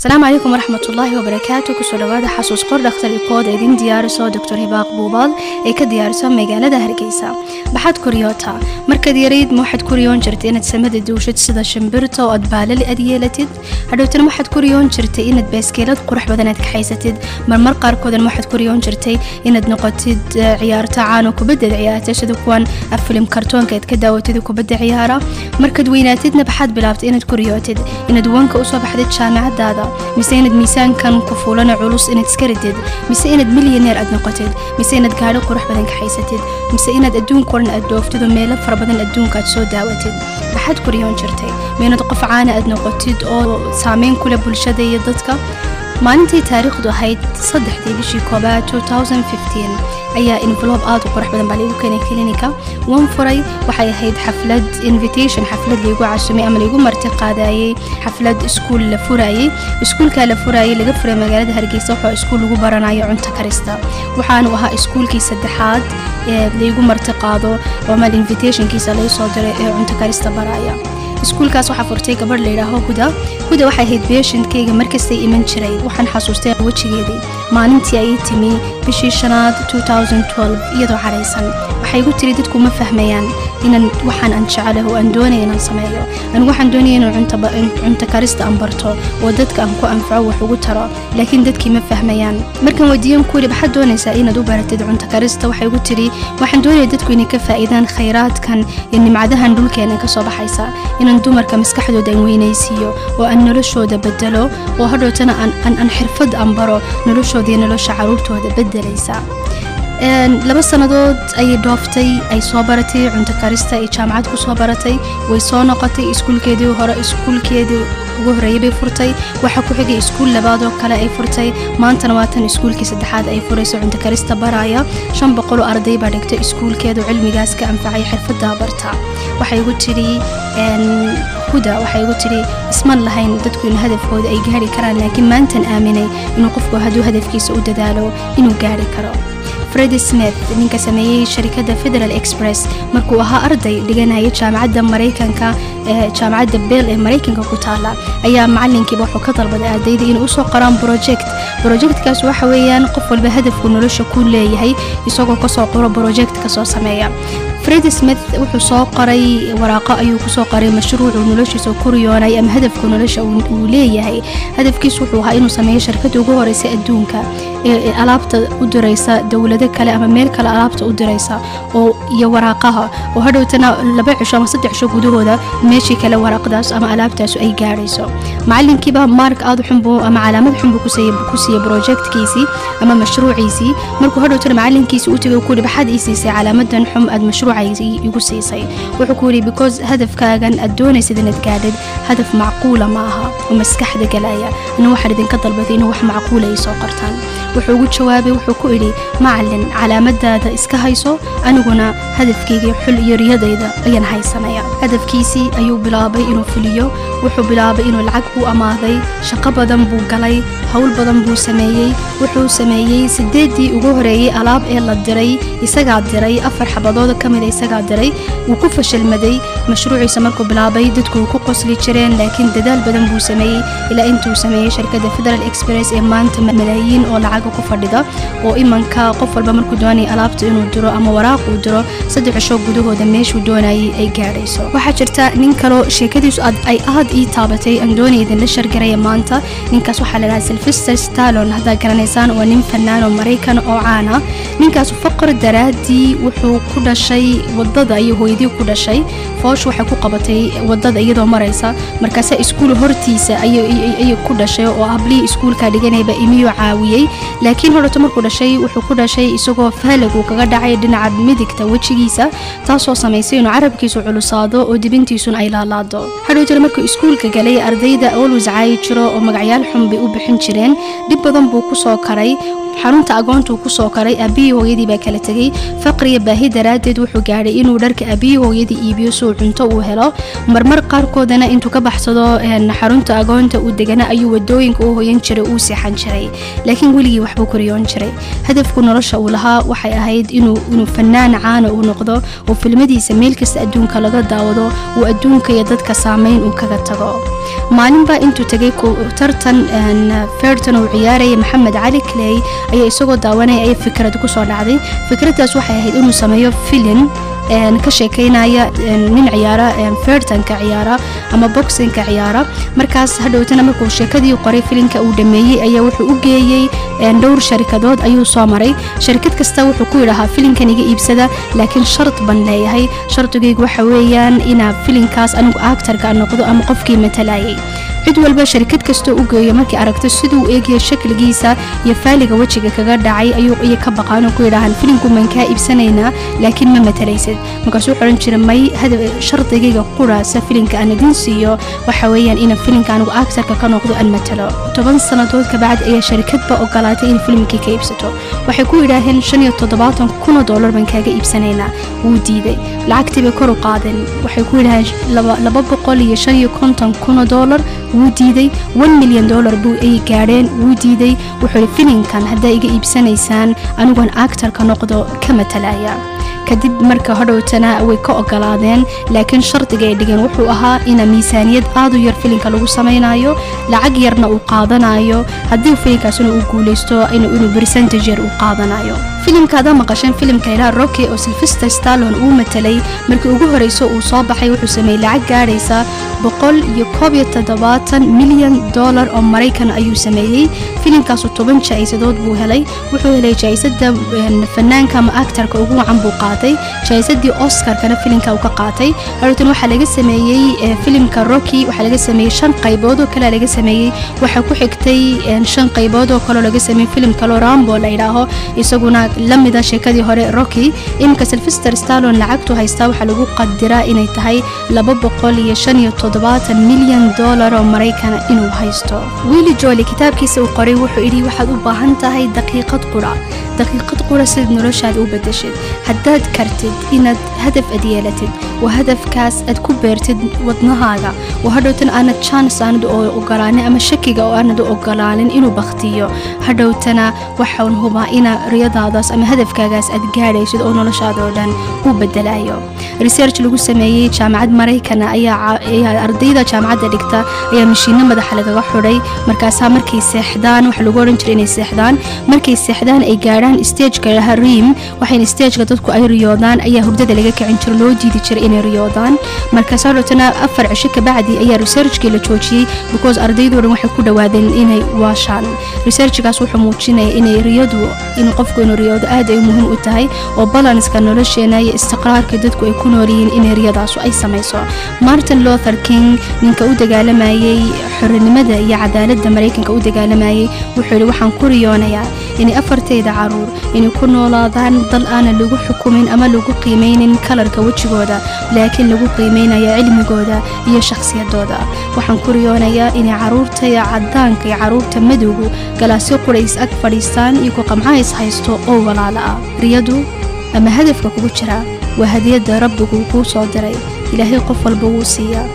asalaamu calaykum waraxmat ullaahi wabarakaatu kusoo dhawaada xasuus qor dhakhtar ikood ee idin diyaariso doctor hibaaq buubaal ee ka diyaariso magaalada hargeysa maxaad kuriyootaa markaad yarayd ma waxaad kuriyoon jirtay inaad samada duushid sida shimbirta oo aad baalali aad yeelatid hadhowtana waxaad kuriyoon jirtay inaad baaskeelad qurux badan aad kaxaysatid marmar qaarkoodan waxaad kuriyoon jirtay inaad noqotid ciyaarto caano kubadda ciyaarta sida kuwan filim kartoonka aad ka daawatid kubadda ciyaara markaad weynaatidna waxaad bilaabtay inaad kuriyootid inaad wanka usoo baxdid jaamacadaada mise inaad miisaankan ku fuulana culus inaad iska ridid mise inaad milyaneer aad noqotid mise inaad gaadho qurux badan kaxaysatid mise inaad adduunka dhan aad dhooftid oo meelo fara badan adduunka aad soo daawatid waxaad kuriyoon jirtay ma inaad qof caana aad noqotid oo saameyn kule bulshada iyo dadka maalintii taariikhdu ahayd saddexdii bishii koobaad ayaa envelob aad u qurux badan baa laigu keenay klinika wan furay waxay ahayd xaflad invitation xaflad laigu casumay ama laigu marti qaadayey xaflad iskuul la furayey iskuulkaa la furayey laga furay magaalada hargeysa waxaa iskuul lagu baranayo cunto karista waxaanu ahaa iskuulkii saddexaad ee laigu marti qaado ama invitationkiisa lagu soo diray ee cunto karista baraya iskuulkaas waxaa furtay gabadh layidhaaho huda huda waxay ahayd beeshantkayga markastay iman jiray waxaan xasuustay wejigeedii maalintii ay timi bishii shanaad iyadoo caraysan waxay igu tiri dadku ma fahmayaan inaan waxaan aan jecelaho aan doonaya inaan sameeyo anigu waxaan doonaya inaan cunto karista aan barto oo dadka aan ku anfaco wax ugu taro laakiin dadkii ma fahmayaan markaan weydiiyan ku yidhi maxaad doonaysaa inaad u baratid cunto karista waxay igu tiri waxaan doonaya dadku inay ka faa'iidaan khayraadkan iyo nimcadahan dhulkeena ka soo baxaysa inaan dumarka maskaxdooda aan weynaysiiyo oo aan noloshooda bedelo oo hadhowtana aan xirfad aan baro noloshooda iyo nolosha caruurtooda bedelaysa laba sannadood ayay dhooftay ay soo baratay cunto karista ay jaamacad ku soo baratay way soo noqotay iskuulkeedii hore iskuulkeedii ugu horreeyay bay furtay waxaa ku xigay iskuul labaadoo kale ay furtay maantana waa tan iskuulkii saddexaad ay furayso cunto karista baraya shan boqoloo arday baa dhigtay iskuulkeedu cilmigaas ka anfacay xirfadaa barta waxay igu tidhi huda waxay igu tidhi isman lahayn dadku in hadafkooda ay gaari karaan laakiin maantan aaminay inuu qofku hadduu hadafkiisa u dadaalo inuu gaari karo fredi smith ninka sameeyey sharikadda federal express markuu ahaa arday dhiganaya jaamacadda maraykanka jaamacadda beel ee maraykanka ku taala ayaa macalinkiiba wuxuu ka dalbaday ardayda inay usoo qoraan project projectkaas waxa weeyaan qof walba hadafku nolosha ku leeyahay isagoo kasoo qoro project kasoo sameeya fredi smith wuxuu soo qoray waraaqo ayuu kusoo qoray mashruucu noloshiisa ku riyoonay ama hadafka nolosha uu leeyahay hadafkiisu wuxuu ahaa inuu sameeyo shirkadda ugu horeysa adduunka ee alaabta u diraysa dowlado kale ama meel kale alaabta u diraysa oo iyo waraaqaha oo hadhowtana laba cisho ama saddex cisho gudahooda meeshii kale waraaqdaas ama alaabtaasu ay gaadhayso macalinkiiba mark aad xunbu ama calaamad xunbu ku siiyey projectkiisii ama mashruuciisii markuu hadhowtana macalinkiisii u tegay ku yidhi maxaad ii siisay calaamadan xum aad mashruucaysii igu siisay wuxuu ku yidhi because hadafkaagan aad doonaysid inaad gaadhid hadaf macquula ma aha oo maskaxda galaya ana waxaan idinka dalbaday inuu wax macquula ay soo qortaan wuxuu ugu jawaabay wuxuu ku idhi macalin calaamadaada iska hayso aniguna hadafkayga xul iyo riyadayda ayaan haysanaya hadafkiisii ayuu bilaabay inuu fuliyo wuxuu bilaabay inuu lacag buu amaaday shaqo badan buu galay howl badan buu sameeyey wuxuu sameeyey sideedii ugu horeeyey alaab ee la diray isagaa diray afar xabadooda ka mida isagaa diray wuu ku fashilmaday mashruuciisa markuu bilaabay dadku way ku qosli jireen laakiin dadaal badan buu sameeyey ilaa intuu sameeyey shirkadda federal express ee maanta malaayiin oo lacag ku fadhida oo imanka qof walba markuu doonaya alaabta inuu diro ama waraaq uu diro saddex cisho gudahooda meeshuu doonayay ay gaadhayso waxaa jirta nin kaloo sheekadiisu ay aad ii taabatay aan doonaya idinla shargaraya maanta ninkaas waxaa la dhahaa silvester stalon haddaad garanaysaan waa nin fanaan oo maraykan oo caana ninkaas faqr daraaddii wuxuu ku dhashay wadada iyo hooyadii ku dhashay foosh waxay ku qabatay wadada iyadoo maraysa markaase iskuul hortiisa ayay ku dhashay oo ablihii iskuulka dhiganayba imiyuu caawiyey laakiin hodhoto markuu dhashay wuxuu ku dhashay isagoo faalag uu kaga dhacay dhinaca midigta wejigiisa taasoo samaysay inuu carabkiisu culusaado oo dibintiisuna ay laalaado hadhow jira markuu iskuulka galay ardayda olwis caayi jiro oo magacyaal xun bay u bixin jireen dhib badan buu ku soo karay xarunta agoontuu ku soo karay aabihii hooyadii baa kala tegey faqriya baahi daraaddeed wuxuu gaadhay inuu dharka aabihii hooyadii iibiyo suu cunto uu helo marmar qaarkoodana intuu ka baxsado xarunta agoonta uu degana ayuu wadooyinka u hoyan jiray uu seexan jiray laakiin weligii waxbuu koriyoon jiray hadafku nolosha uu lahaa waxay ahayd inuu fanaan caana uu noqdo oo filmadiisa meel kasta adduunka laga daawado uu adduunka iyo dadka saameyn uu kaga tago maalinbaa intuu tegay tartan ferton uu ciyaaraya maxamed cali clay ayaa isagoo daawanaya ay fikrad kusoo dhacday fikraddaas waxay ahayd inuu sameeyo filin ka sheekeynaya nin ciyaara fertanka ciyaara ama boxinka ciyaara markaas hadhowtana markuu sheekadii qoray filinka uu dhameeyey ayaa wuxuu u geeyey dhowr sharikadood ayuu soo maray sharikad kasta wuxuu ku yidhahaa filinkan iga iibsada laakiin shart ban leeyahay shardigaygu waxa weeyaan inaa filinkaas anigu actarka noqdo ama qofkii matalayay cid walba sharikad kastoo u geeyo markay aragto siduu eegaya shakligiisa iyo faaliga wejiga kaga dhacay ayuu ka baqaan oo ku yidhaahaan filinku maan kaa iibsanaynaa laakiin ma matalaysid markaasuu wuxuu odhan jira may shardigayga quraasa filinka aan idin siiyo waxa weeyaan ina filinka anigu actarka ka noqdo aan matalo toban sannadood kabacdi ayaa sharikadba ogolaatay in filimkii ka iibsato waxay ku yidhaaheen shan iyo toddobaatan kunoo doolar baan kaaga iibsanaynaa wuu diiday lacagtii bay kor u qaadeen waxay ku yidhaaheen laba boqol iyo shan iyo konton kunoo doolar wuu diiday one milyan dollar buu ay gaadheen wuu diiday wuxuu ihi filinkan haddaa iga iibsanaysaan aniguan actarka noqdo ka matalaya kadib marka hodhowtana way ka ogolaadeen laakiin shardiga ay dhigeen wuxuu ahaa ina miisaaniyad aad u yar filinka lagu samaynayo lacag yarna uu qaadanayo haddii filinkaasina uu guuleysto inuu bercentage yar uu qaadanayo filimka adaa maqasheen filimka ilaa rocky oo silvester stallon uu matalay markii ugu horeyso uu soo baxay wuxuu sameeyey lacag gaadhaysa boqol iyo koob iyo toddobaatan milyan dollar oo maraykan ayuu sameeyey filimkaasu toban jaa-isadood buu helay wuxuu helay jaa-isada fanaanka ama actarka ugu wacan buu qaatay jaa-isadii oscarkana filimka uu ka qaatay hortan waxaa laga sameeyey filimka rocky waxaa laga sameeyey shan qaybood oo kale laga sameeyey waxaa ku xigtay shan qaybood oo kaleo laga sameeyey filim kaloo rambo la yidhaaho isaguna lamida sheekadii hore rocky iminka silvester stallon lacagtu haystaa waxaa lagu qadiraa inay tahay laba boqol iyo shan iyo toddobaatan milyan dollar oo maraykana inuu haysto willi joli kitaabkiisa uu qoray wuxuu yidhi waxaad u baahan tahay daqiiqad qura daqiiqad qura sidaad noloshaada u bedeshid haddaad kartid inaad hadaf ad yeelatid oo hadafkaas aad ku beertid wadnahaaga oo hadhowtan aanad jans aanad ogolaanin ama shakiga oo aanad u ogolaanin inuu baktiyo hadhowtana waxaan hubaa ina riyadaadaas ama hadafkaagaas aad gaadhaysid oo noloshaada oo dhan u bedelayo research lagu sameeyey jaamacad maraykana ayaa ardayda jaamacadda dhigta ayaa mashiino madaxa lagaga xudhay markaasaa markay seexdaan waxa lagu odhan jiray inay seexdaan markay seexdaan ay gaadhaan stageka laha riim waxayna stageka dadku ay riyoodaan ayaa hurdada laga kicin jiro loo diidi jiray inay riyoodaan markaas hadhowtana afar cisho kabacdi ayaa researchkii la joojiyey because ardaydo dhan waxay ku dhawaadeen inay waashaan researchkaas wuxuu muujinaya inay riyadu in qofku inuu riyoodo aad ay muhiim u tahay oo balanska nolosheena iyo istiqraarka dadku ay ku nool yihiin inay riyadaasu ay samayso martin luther king ninka u dagaalamayey xorinimada iyo cadaaladda maraykanka u dagaalamayey wuxuu yihi waxaan ku riyoonayaa inay afartayda caruur inay ku noolaadaan dal aanan lagu xukumin ama lagu qiimeynin kalarka wejigooda laakiin lagu qiimeynaya cilmigooda iyo shakhsiyadooda waxaan ku riyoonayaa inay caruurtaya cadaanka iyo caruurta madowgu galaasyo qurays ag fadhiistaan iyo ku qamcahays haysto oo walaalo ah riyadu ama hadafka kugu jira waa hadiyadda rabbigu kuu soo diray ilaahay qof walba wuu siiyaa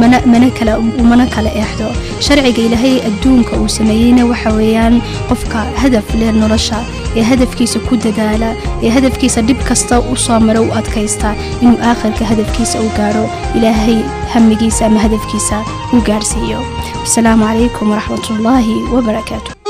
umana kala eexdo sharciga ilaahay adduunka uu sameeyeyna waxa weeyaan qofka hadaf leh nolosha ee hadafkiisa ku dadaala ee hadafkiisa dhib kasta u soo maro u adkaysta inuu aakhirka hadafkiisa u gaadho ilaahay hamigiisa ama hadafkiisa u gaadhsiiyo asalaamu calaykum waraxmatullaahi wabarakaatu